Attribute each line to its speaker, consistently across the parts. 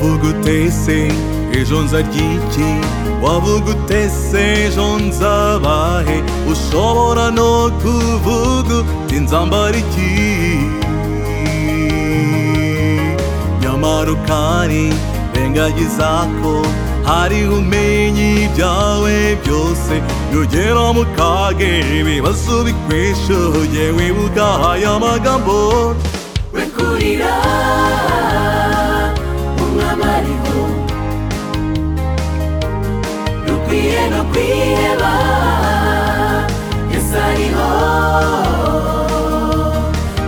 Speaker 1: wagutese ejo nzarya iki wavugutese ejo nzabahe ushobora no kuvuga uti nzambara iki nyamara ukari rengagiza ko hariho umenyi ibyawe byose nugera mu kage ibibazo bikwishuye wibuka aya magambo
Speaker 2: we kurira umwami ariho dukwiye no kwiheba yesu ariho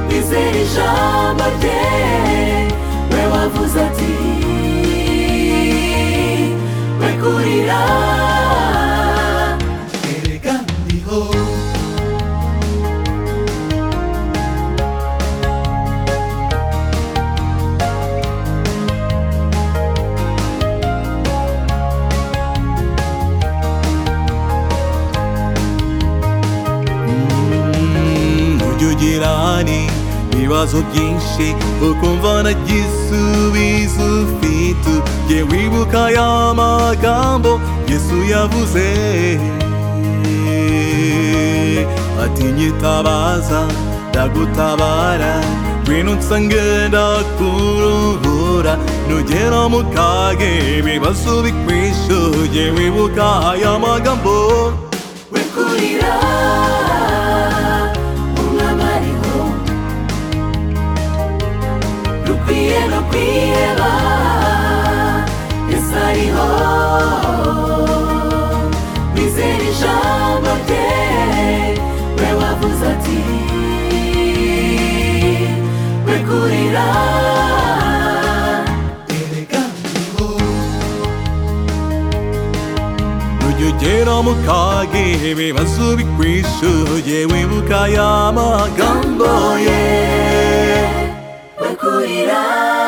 Speaker 2: bizera ijambo rye we wavuze ati we kurira erega ndiho
Speaker 1: ujya ugira ni ibibazo byinshi ukumva nta gisubizo ufite jye wibuka ya magambo yesu yavuze ati nyitabaza ndagutabara ngwino unsange ndakuruhura nugera mu kage ibibazo bikwishuye wibuka aya magambo
Speaker 2: we kurira umwami ariho dukwiye no kwiheba yesu ariho bizera ijambo rye we wavuze ati we kurira erega ndiho
Speaker 1: Nujya ugera mu kage ibibazo bikwishuye wibuka ya magambo
Speaker 2: Gamboye, we kurira